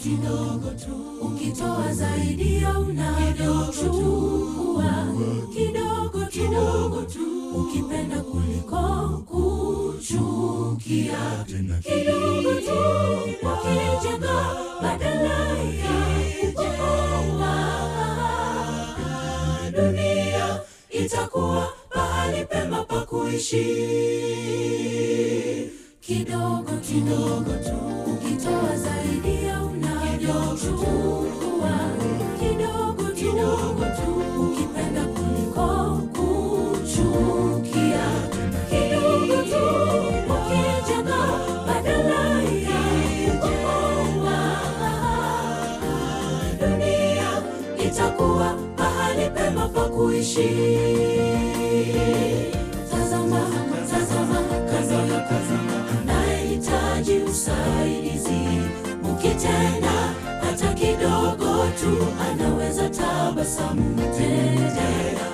kidogo tu, ukitoa zaidi ya unavyochukua, kidogo kidogo tu, ukipenda kuliko kuchukia, kidogo tu, ukijenga badala ya kubomoa, dunia itakuwa pahali pema pa kuishi kidogo kidogo tu, ukitoa zaidi ya unavyochukua, kidogo kidogo tu, ukipenda kuliko kuchukia, kidogo tu, ukijenga badala ya kubomoa, dunia itakuwa pahali pema pa kuishi. Tazama, tazama, tazama, tazama, anayehitaji usaidizi. Ukitenda hata kidogo tu, anaweza tabasamu tena.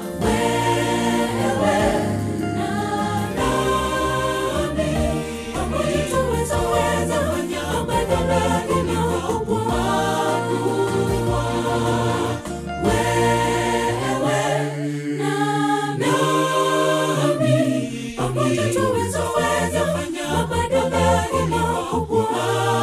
Wewe na nami pamoja tuweza weza fanya mabadiliko makubwa. Wewe na nami pamoja tuweza weza fanya mabadiliko makubwa.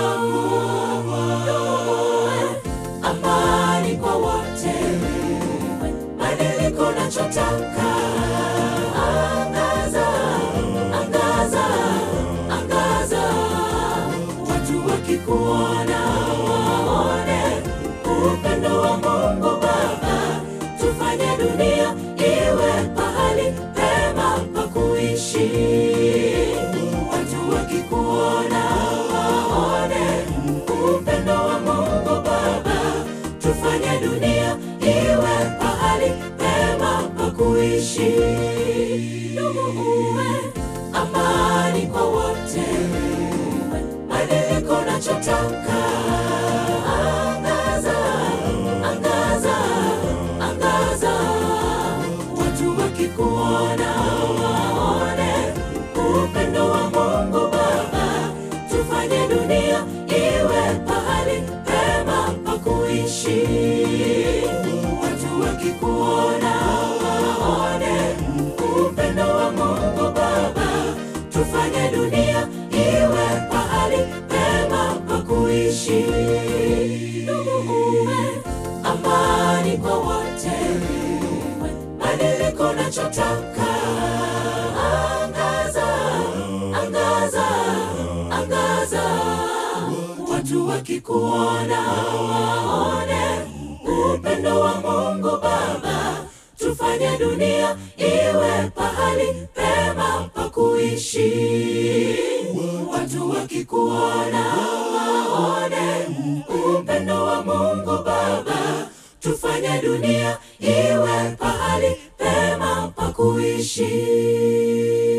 Amani kwa wote, badiliko nachotaka. Angaza, angaza, angaza, watu wakikuona waone upendo wa Mungu Baba. Tufanye dunia iwe pahali pema pa kuishi. Watu wakikuona waone upendo wa Mungu Baba. Tufanye dunia iwe pahali pema pa kuishi. Ndugu, uwe amani kwa wote, badiliko nachotaka. Angaza, angaza, angaza, watu wakikuona waone upendo wa Mungu Baba. Tufanye dunia iwe pahali pema pa kuishi. Watu wakikuona waone upendo wa Mungu Baba. Tufanye dunia iwe pahali pema pa kuishi. Ndugu, uwe amani kwa wote, badiliko nachotaka. Angaza, angaza, angaza, watu wakikuona waone upendo wa Mungu Baba. Tufanye dunia iwe pahali pema pa kuishi. Watu wakikuona waone upendo wa Mungu Baba. Tufanye dunia iwe pahali pema pa kuishi.